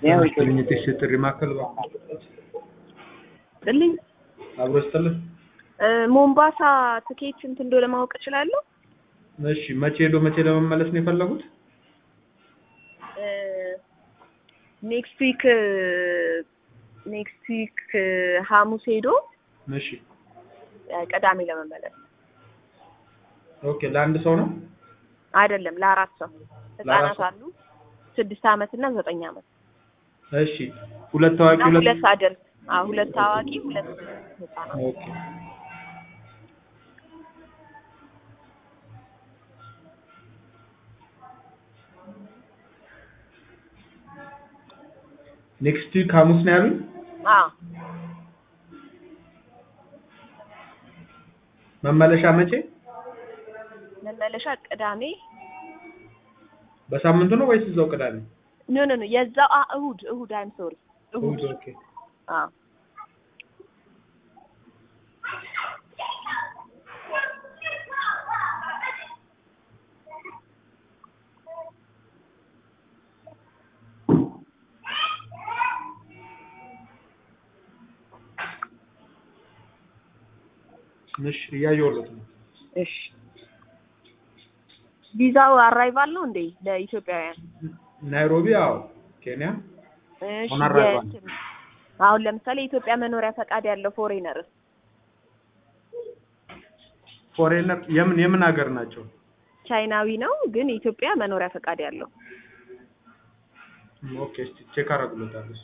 ግኝትሽ ጥሪ ማዕከል ጥልኝ አብሮ ስጥልን። ሞምባሳ ትኬት ስንት እንደሆነ ማወቅ እችላለሁ? እሺ መቼ ሄዶ መቼ ለመመለስ ነው የፈለጉት? ኔክስት ዊክ ኔክስት ዊክ ሐሙስ ሄዶ እሺ ቅዳሜ ለመመለስ ኦኬ። ለአንድ ሰው ነው? አይደለም፣ ለአራት ሰው ለአራት ህጻናት ሰው? አሉ ስድስት አመት እና ዘጠኝ አመት እሺ ሁለት ታዋቂ እና ሁለት ሁለት አደልት አዎ ሁለት ታዋቂ ሁለት ህጻናት ኦኬ። ኔክስት ዊክ ሐሙስ ነው ያሉኝ? አዎ መመለሻ መቼ? መመለሻ ቅዳሜ በሳምንቱ ነው ወይስ እዛው ቅዳሜ? ኖ ኖ ኖ የዛው አ እሁድ እሁድ አይም ሶሪ እሁድ እሑድ ኦኬ። አዎ እሺ እያየሁለት ነው። እሺ ቪዛው አራይቫል ነው እንዴ ለኢትዮጵያውያን? ናይሮቢ አዎ፣ ኬንያ እሺ On arrival. የእንትን አሁን ለምሳሌ የኢትዮጵያ መኖሪያ ፈቃድ ያለው ፎሬነር ፎሬነር የምን የምን ሀገር ናቸው? ቻይናዊ ነው ግን የኢትዮጵያ መኖሪያ ፈቃድ ያለው ኦኬ እስቲ ቼክ አደርግሎታለሁ።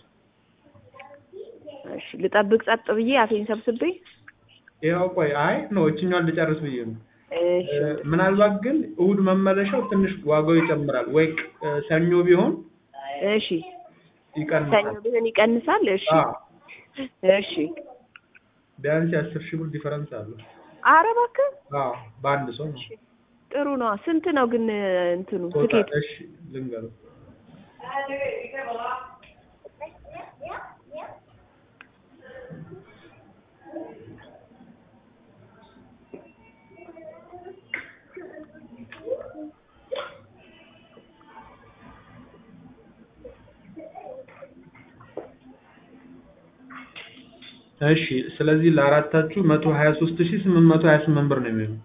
እሺ ልጠብቅ ጸጥ ብዬ አፌን ሰብስቤ ያው ቆይ አይ ነው እችኛዋን ልጨርስ ብዬ ነው። እሺ እ፣ ምናልባት ግን እሁድ መመለሻው ትንሽ ዋጋው ይጨምራል ወይ እ፣ ሰኞ ቢሆን እሺ ሰኞ ይቀንሳል። ቢሆን ይቀንሳል እሺ አዎ እሺ ቢያንስ የአስር ሺህ ብር ዲፈረንስ አለው። ኧረ እባክህ አዎ በአንድ ሰው ነው። ጥሩ ነው ስንት ነው ግን እንትኑ ቶታል ትኬት እሺ ልንገረው እሺ ስለዚህ ለአራታችሁ መቶ ሀያ ሶስት ሺህ ስምንት መቶ ሀያ ስምንት ብር ነው የሚሆነው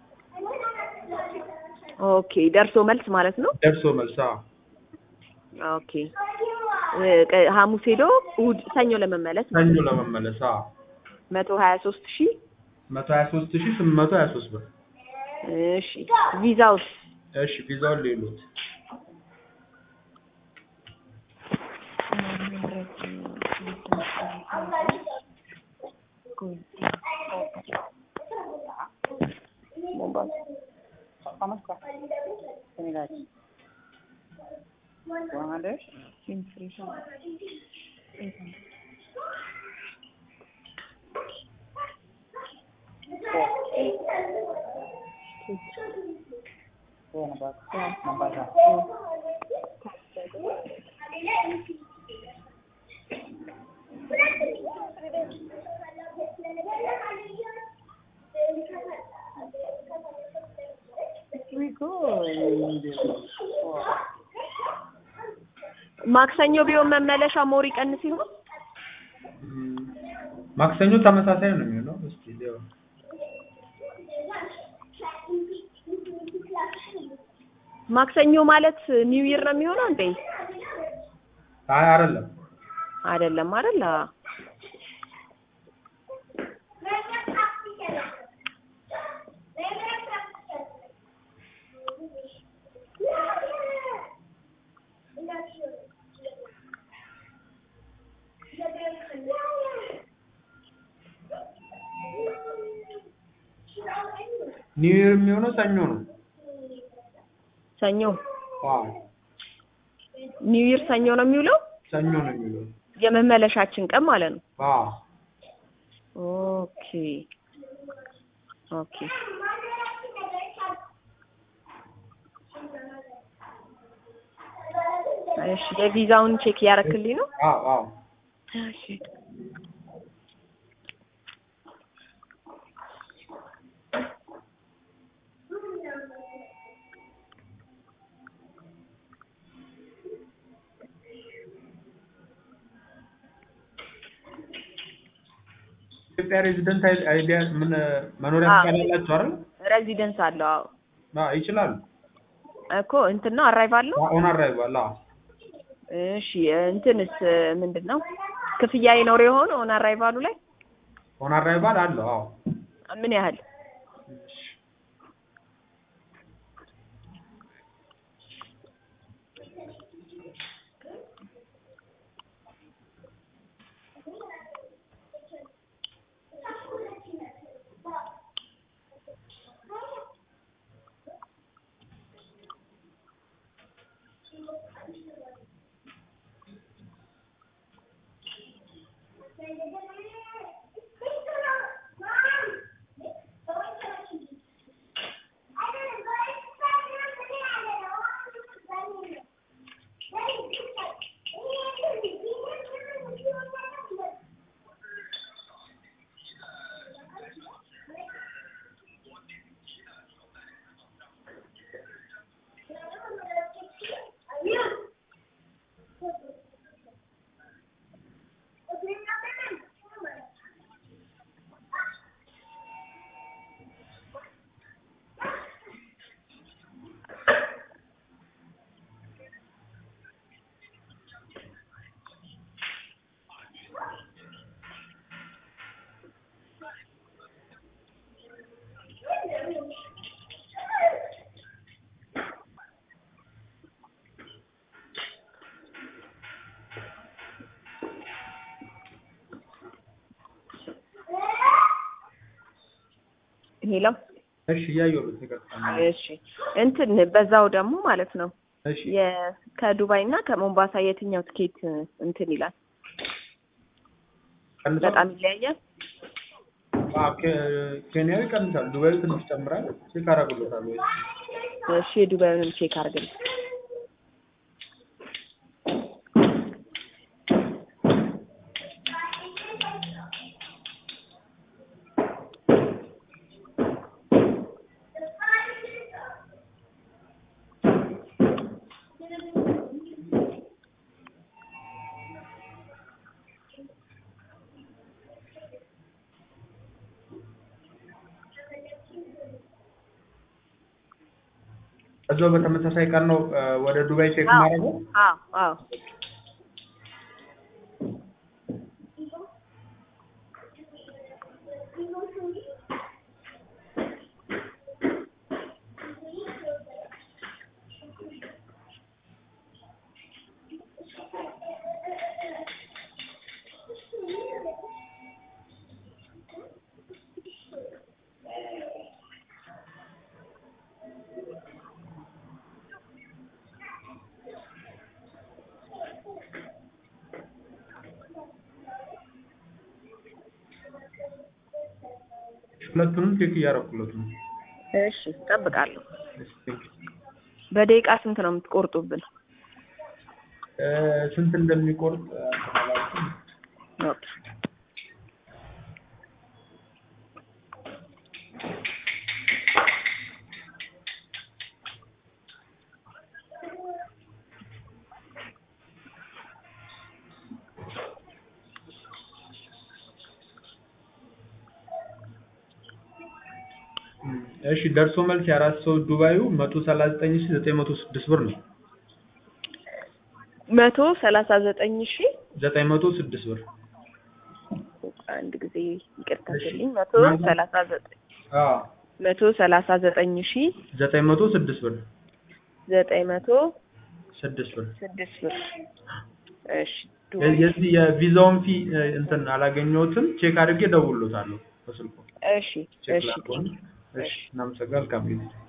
ኦኬ ደርሶ መልስ ማለት ነው ደርሶ መልስ አዎ ኦኬ እ፣ ቀ- ሐሙስ ሄዶ እሑድ ሰኞ ለመመለስ ሰኞ ለመመለስ አዎ መቶ ሀያ ሶስት ሺህ መቶ ሀያ ሶስት ሺህ ስምንት መቶ ሀያ ሶስት ብር እሺ ቪዛውስ እሺ ቪዛውን ሌሎት ማክሰኞ ቢሆን መመለሻ ሞር ይቀንስ ይሆን እም፣ ማክሰኞ ተመሳሳይ ነው የሚሆነው እስኪ ሊሆን ማክሰኞ ማለት ኒው ይር ነው የሚሆነው እንዴ አይ አይደለም አይደለም አይደል አዎ። ኒው ይር የሚሆነው ሰኞ ነው ሰኞ አዎ ኒው ይር ሰኞ ነው የሚውለው ሰኞ ነው የሚለው የመመለሻችን ቀን ማለት ነው አዎ ኦኬ ኦኬ እሺ የቪዛውን ቼክ እያረክልኝ ነው አዎ አዎ እሺ የኢትዮጵያ ሬዚደንት አይዲያ ምን መኖሪያ አዎ። ፈቃድ አላቸው አይደል? ሬዚደንስ አለው። አዎ አዎ ይችላሉ። እኮ እንትን ነው አራይቫል ነው። ኦን አራይቫል አዎ እሺ እንትንስ ምንድን ነው ክፍያ ይኖር የሆነ ኦን አራይቫሉ ላይ ኦን አራይቫል አለው አዎ ምን ያህል? ሄሎ እሺ እያየሁት ይቀጥላል። እሺ እንትን በዛው ደግሞ ማለት ነው እሺ የ- ከዱባይ እና ከሞምባሳ የትኛው ትኬት እንትን ይላል? ቀንሷል? በጣም ይለያያል። አዎ፣ ኬ- ኬንያዊ ቀንሳል። ዱባዩ ትንሽ ጨምራል። ቼክ አደርግሎታል ወይ እሺ የዱባዩንም ቼክ አድርግልኝ። እዛው በተመሳሳይ ቀን ነው እ፣ ወደ ዱባይ ቼክ አዎ ማድረገው። አዎ አዎ ሁለቱንም ቼክ እያደረኩለት ነው። እሺ እጠብቃለሁ። እሺ፣ ቴንክ ዩ። በደቂቃ ስንት ነው የምትቆርጡብን? እ፣ ስንት እንደሚቆርጥ እ፣ አላውቅም። ኦኬ እሺ ደርሶ መልስ የአራት ሰው ዱባዩ መቶ ሰላሳ ዘጠኝ ሺ ዘጠኝ መቶ ስድስት ብር ነው። መቶ ሰላሳ ዘጠኝ ሺ ዘጠኝ መቶ ስድስት ብር አንድ ጊዜ ይቅርታ እሺ። ስልኝ መቶ ምናልባት- ሰላሳ ዘጠኝ አዎ መቶ ሰላሳ ዘጠኝ ሺ ዘጠኝ መቶ ስድስት ብር ዘጠኝ መቶ ስድስት ብር ስድስት ብር እሺ ዱ- የ- የዚህ የቪዛውን ፊ እ፣ እንትን አላገኘሁትም። ቼክ አድርጌ እደውልሎታለሁ በስልኩ እሺ ቼክ እሺ ላድርገው። እሺ እናመሰግናለን። መልካም ጊዜ